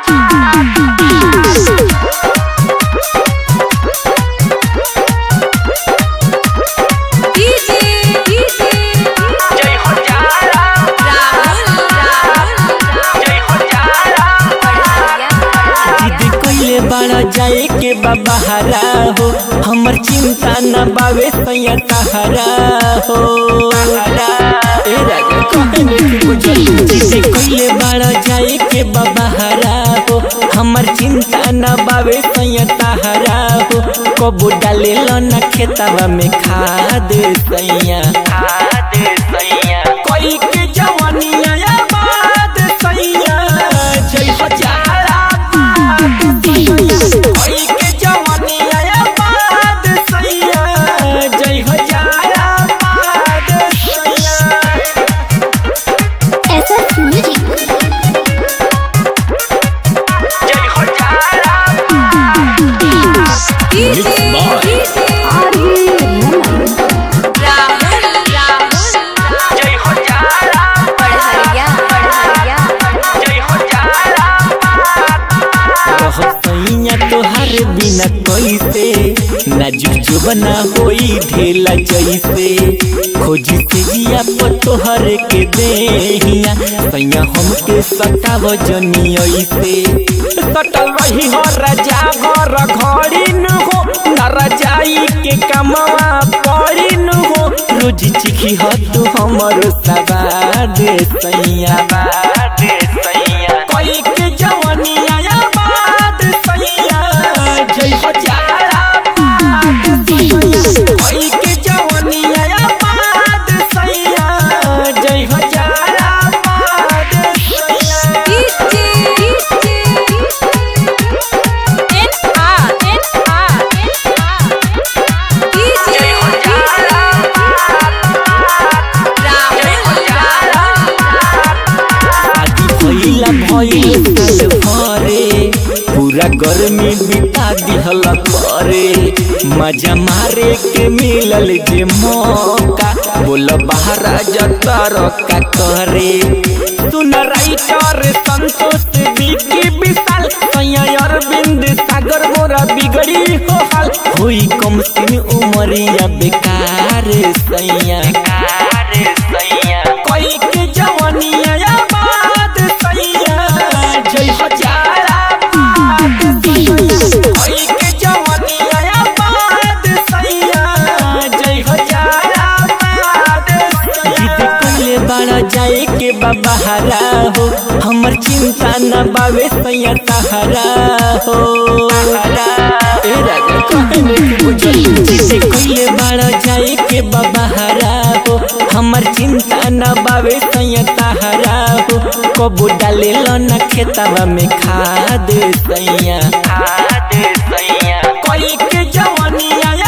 DJ DJ जय हो जाला राहुल राहुल जय हो जाला बढ़िया जिद कइले बड़ा जाए के बबहरा हो हमर चिंता न बावे सैया तहरा हो ए राजा कहने की बुझल जिद कइले बड़ा जाए के बबहरा हो हमर चिंता न बावे सैया तहरा हो कबो डाले न खेतवा में खाद सैया खाद सैया कोई के जवानिया बाद सैया जय हो जाला कोई के जवानिया बाद सैया जय हो जाला बाद सैया SS Music. जय हो जाला डीजे डीजे राहुल राहुल जय हो जाला बढ़िया बढ़िया जय हो जाला रहसैया तोहार बिना कैसे नाजुक जो बना होई ढेला जैसे खोजी से जिया पर तोहर के देहिया सैया हमके सताव जनी ऐसे सटल रही हो राजा घर घड़ी न हो न रजाई के कमवा पड़ी न हो रोज चिखी हो तू हमर सवाद सैया बाद सैया कोई के जवानिया बाद सैया जय हो जाला कोई के जवानिया बाद सैया जय हो जाला बाद सैया डीजे डीजे एन आ एन आ डीजे जय हो जाला राहुल राहुल शादी भइला भइल साल भरे पूरा गर्मी बिता दिहल करे मजा मारे के मिलल जे मौका बोल बाहर जतर का करे सुन राइटर संतोष बिकी विशाल सैया अरविंद सागर मोरा बिगड़ी हो हाल होई कम सिन उमरिया बेकार सैया बेकार सैया कोई के जवानिया बाद सैया जय हो जाला कोई के जवानिया बाद सैया जय हो जाला जिद कइले बड़ा जाए के बबहरा हो हमर चिंता न बावे सैया तहरा हो ए राजा कहने की बुझल जिद कइले बड़ा जाए के बबहरा हो हमर चिंता न बावे सैया तहरा हो कबो डाले न खेतवा में खाद सैया खाद सैया कोई के जवानिया